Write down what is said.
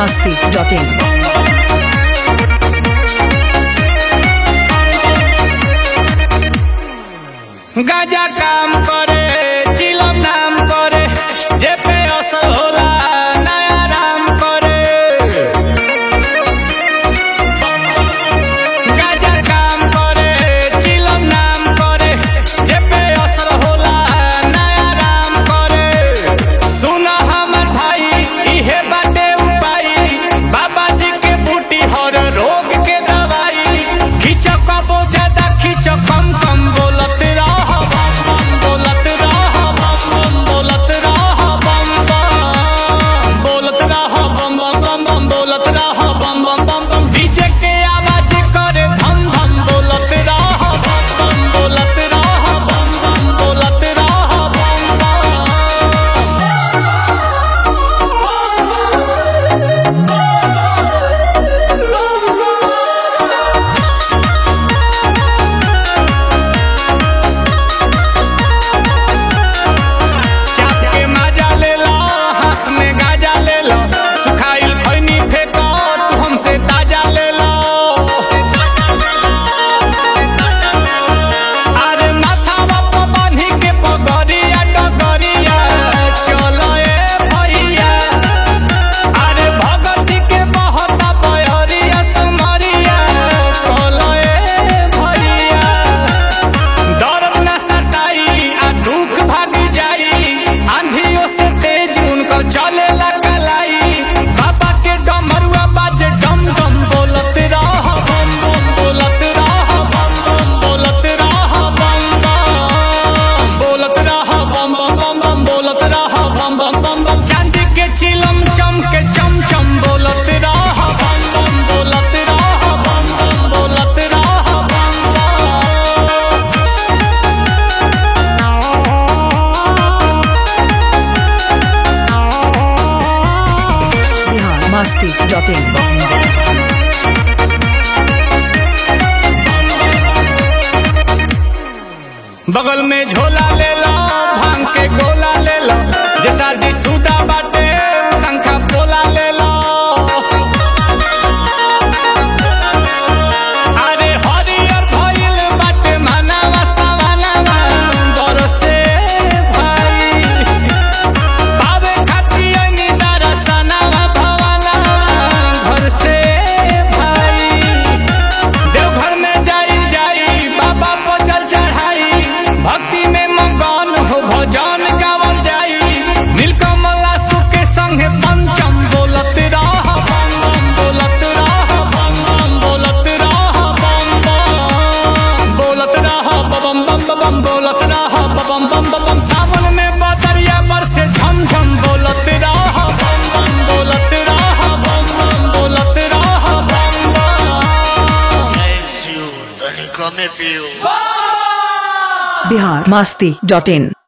masti.in. गाजा काम करे चिलम नाम करे जे पे असर होला नया राम करे गाजा काम करे चिलम नाम करे जे पे असर होला नया राम करे सुन हमर भाई इहे बाटे उपाय बाबा जी के बूटी हर रोग के दवाई खींच कबो ज्यादा खींच कम कम बोलत रह बम बम बोलत रह बम बम बोलत रह बम बम बोलत रह बम बम बम बम बोलत रह बम बम बम बम डीजे के आवाज करे धम धम बोलत रह बम बम बोलत रह बम बम बोलत रह बम बम चाप के माजा ले लो हाथ में गाजा ले लो सुखाइल खैनी फेंको तू हमसे ताजा ले लो अरे माथावा पर बांधी के पगड़िया डगरिया चलो ए भैया अरे भगती के बहता बहरिया सुमरिया चलो ए भैया दर्द न सताई आ दुख भाग जाई आंधियों से तेज उनकर चले कलाई बाबा के डमरुआ बाजे डम डम बोलत रह बम बम बोलत रह बम बम बोलत रह बम बम बोलत रह बम बम बम बम बोलत रह बम बम बम बम चांदी के चिलम चम के चम चम बोलत रह बम बम बोलत रह बम बम बोलत रह बम बम Bihar masti.in. बगल में झोला ले लो भांग के गोला ले लो जे शादी सुदा बाटे शंखा पोला ले लो अरे हरियर भइल बाटे मानवा सवानवा बरसे भाई पावे खाती अंगी दरसनवा भवनवा घर से भाई देवघर में जाई जाई बाबा पर जल चढ़ाई भक्ति में मगन हो भजन गावल जाई नीलकमला सुके संगे पंचम बोलत रह बम बम बोलत रह बम बम बोलत रह बम बम बोलत रह बम बम बम बोलत रह बम बम बम सावन में बदरिया बरसे झम झम बोलत रह बम बम बोलत रह बम बम बोलत रह बम बम Bless you, Tony, come up you. Bihar masti.in.